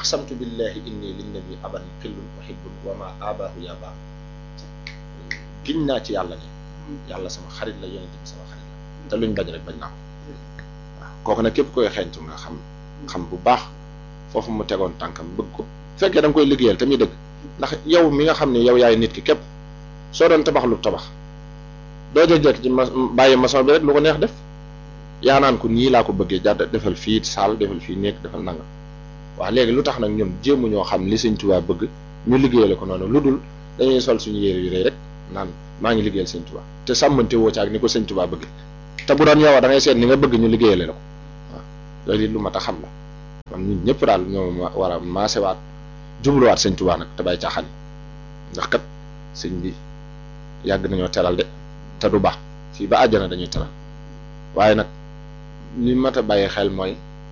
aqsamtu billahi inni linnabi aban xillun uhibbun wa ma abaahu ya baax giñ naa ci yàlla ne yàlla sama xarit la yonente bi sama xarit la te luñ bañ rek bañ naa ko waaw kooku nag képp koy xeeñtu nga xam xam bu baax foofu mu tegoon tànkam bëgg ko fekkee da nga koy liggéeyal te muy dëgg ndax yow mi nga xam ne yow yaay nit ki képp soo doon tabax lu tabax doo jëkk ci ma bàyyi maçon bi rek lu ko neex def yaa naan ko nii laa ko bëggee jàdd defal fii saal defal fii nekk defal nangam waaw léegi lu tax nag ñun jéemu ñoo xam li sëñ Tuubaa bëgg ñu liggéeyale ko noonu lu dul dañuy sol suñu yére yu rëy rek naan maa ngi liggéeyal sëñ Tuubaa te sàmmante woo ci ak ni ko sëñ Tuubaa bëgg te bu doon yow da ngay seet ni nga bëgg ñu liggéeyale la ko waaw loolu it lu mat a xam la kon ñun ñëpp daal ñoo war a maasewaat jubluwaat sëñ Tuubaa nag te bàyyi caaxaan ndax kat sëñ bi yàgg nañoo teral de te du baax fii ba àjjana dañuy teral waaye nag li mat a bàyyi xel mooy